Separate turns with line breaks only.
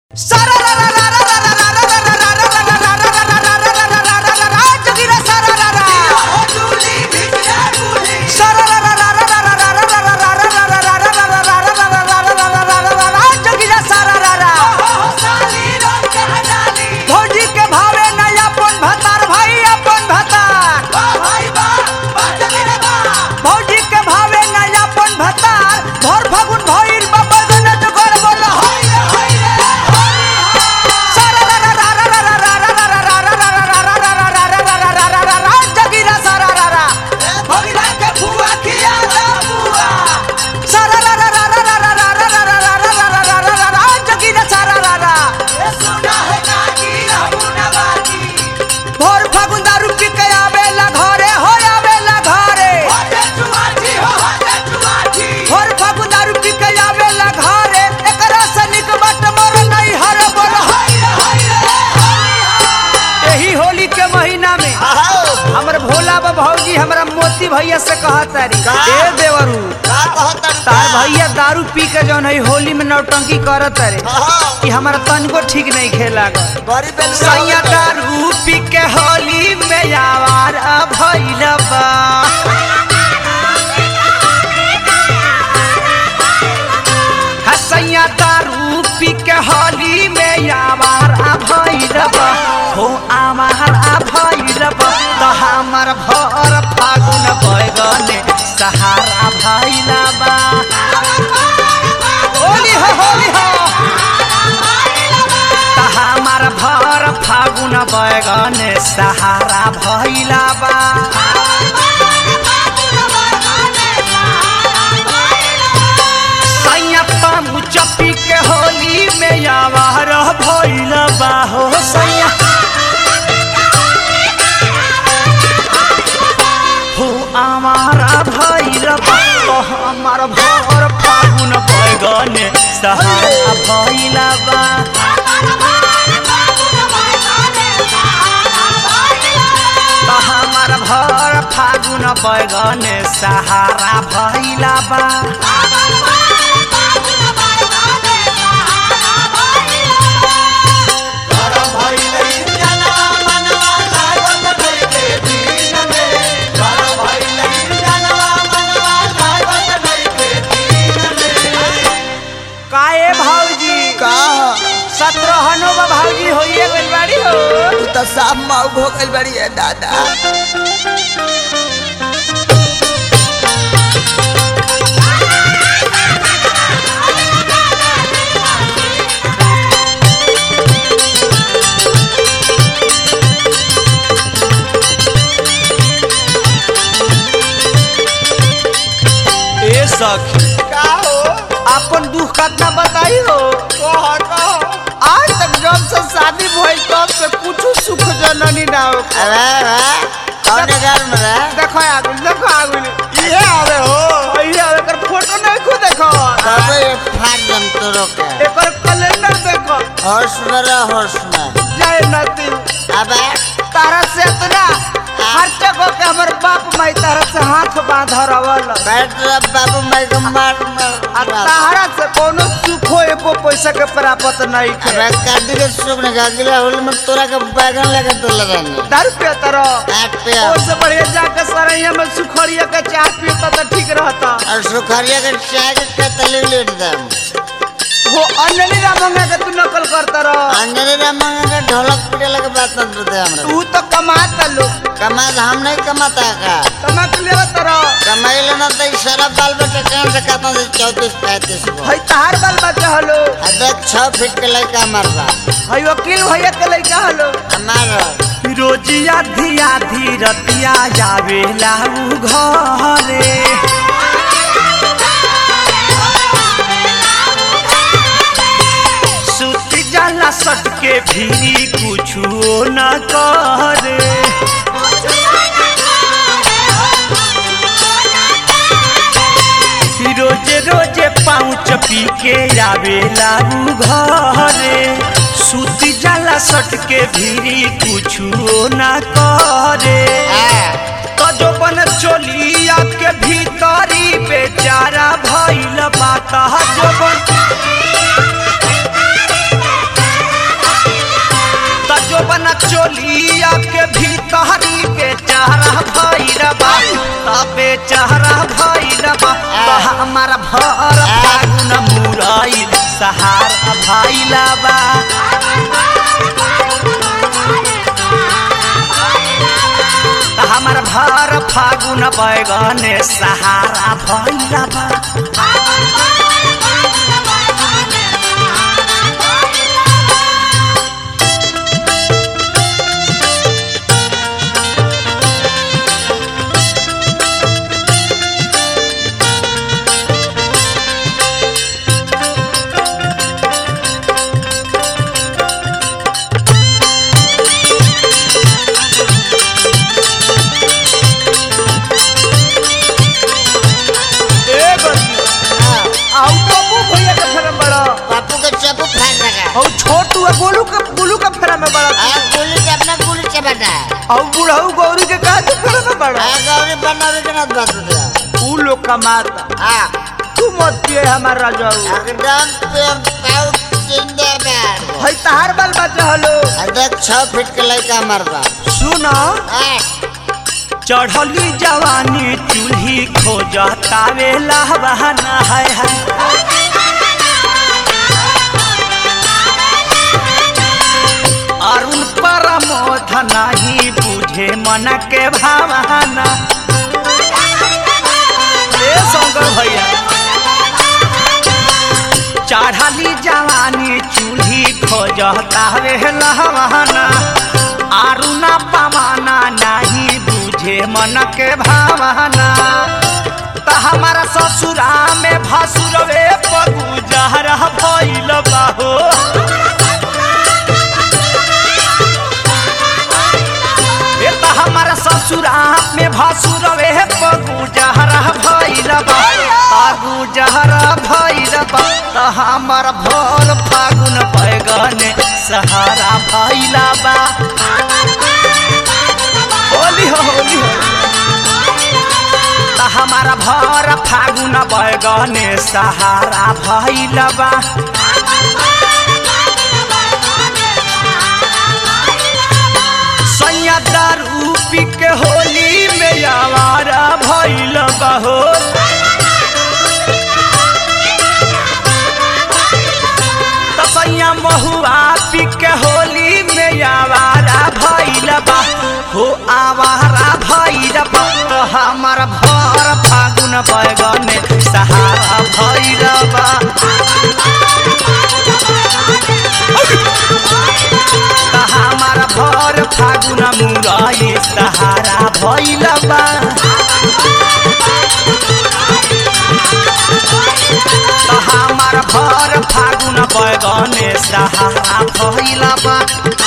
भौजी के भावे नया अपन भतार भाई अपन भतार भौजी के भावे नया अपन भतार भर फागुन भइल बाबा गणत कर बोल जगीरा सारा रा रा सारा रा रा रा रा रा रा रा रा रा रा रा रा रा रा रा रा जगीरा सारा रा रा भोर फागुन दारू पी के आवेला घरे हो आवेला घरे भोर फागुन दारू पी के आवेला घरे एकरा से निक बट मोर नहीं हर बोल यही होली के महीना में हमर भोला बा भौजी हमरा मोती भैया से कहत तारी
का?
ए देवरू तार भैया दारू पी के जौन है होली में नौटंकी करत तारे कि हमारा तनको ठीक नहीं खेला सैया दारू पी के होली में आवार भइल बा हसैया दारू पी के होली में आवार भइल बा हो आमार भइल बा त हमर भर फागुन बैगने सहारा भइल बा होली हो होली हो त हमर भर फागुन बैगने सहारा भइल बा सैया पामू चपी के होली में आवार भइल बा हो सैया हो हमारा भइल बा तो हमार भर फागुन बैगने सहारा भइल बा तो हमार भर फागुन बैगने सहारा भइल बा काए भाऊजी सत्रहनो बा भाऊजी होइए गइल बाड़ी हो
साफ माऊ हो गइल बड़ी है दादा
ए सखी
का हो
अपन दुख कितना बताई हो
कहो कहो
आज तक जब से शादी भइल तब से कुछ सुख जननी ना हो
अरे अरे कौन घर में रे
देखो आगु देखो आगु
ये आवे हो
भैया एकर फोटो नहीं खो देखो
तब ये फाड़ दम तो रोके
एकर कैलेंडर देखो
होश में रह होश में
जय नती
अबे
तारा से इतना खर्च को के हमर बाप माई तारा से हाथ बांध रवल
बैठ रे बाबू मैं को मार
आ
मार
तारा से कोनो सुखो एको पैसा के प्राप्त नहीं
अबे
के
काटी के सुख ने अगला होली में तोरा के बैगन लेके तो लगाने
दारू पे तरो
काट पे
ओ से बढ़िया जाके सरैया में सुखड़िया के चाय पीता तो ठीक रहता
और सुखरिया के चाय के कतली लेट दम
वो अंजलि रामंगा के तू नकल करता रह
अंजलि रामंगा के ढोलक पीटे लगे बात न दे हमरा
तू तो कमाता लोग
कमा हम नहीं कमाता का
कमा के ले तरह
कमाई लेना तो इस सारा बाल बच्चे कहाँ से खाता है चौतीस पैंतीस को
हई तहार बाल बच्चा हलो
आ देख छह फीट के लड़का मरबा
हई वकील भैया के लइका हलो
हमार
रोजिया धिया धीरतिया जावेला उ घरे सुती जाला सट के भीरी कुछो न करे रोजे रोजे पाँच पी के आवेला उ घरे सुती जाला सट के भीरी कुछो न करे तो जो बन चोलिया के भीतरी बेचारा भइल बात जो बन चोलिया के भीतरी के चेहरा भैरबा तबे चेहरा भैरबा तो हमार भर फागुन मुरई सहारा भैलबा तो हमार भर फागुन बैगन सहारा भैलबा ए बंधु आउ बाबू भैया के फेरा में बड़ा
पप्पू के चप्पू फाड़ लगा
और छोटू आ गोलू के गोलू के फेरा में बड़ा
हाँ गुल्ली से अपना गुल्ली से बना है
और बुढ़ऊ गौरी के कहा के फेरा में बड़ा
हाँ गौरी बनौरी के नाथ बात दिया
ऊ लोग कमाता
हाँ
तू मत पिए हमार राजाऊ
एकदम प्योर पाउच जिंदाबाद
है तहार बाल बच्चा हलो
देख छह फीट के लड़का मरबा
सुनो
हाँ
चढ़ली जवानी चूल्ही खोजतावे लहवाना है है अरुण परमोध नहीं बुझे मन के भावना ए शंकर भैया चढ़ली जवानी चूल्ही खोजतावे लहवाना आरुना पवाना नहीं बुझे मन के भावना त हमारा ससुरा में भसुरवे पगु जहरा भइल बाहो ए त हमारा ससुरा में भसुरवे पगु जहरा भइल बा पगु जहरा भइल बा त हमार भोल फागुन बैगन सहारा भइल बा होली हो होली हो त हमारा भर फागुन बैगने सहारा भइल बा सैया दारू पी के होली में आवारा भइल बा हो त सैया महुआ पी के होली में आवारा भइल बा हो आवारा भइल बा त हमार भर फागुन बैगने सहारा भइल बा त हमार भर फागुन मुरई सहारा भइल बा त हमार भर फागुन बैगने सहारा भइल बा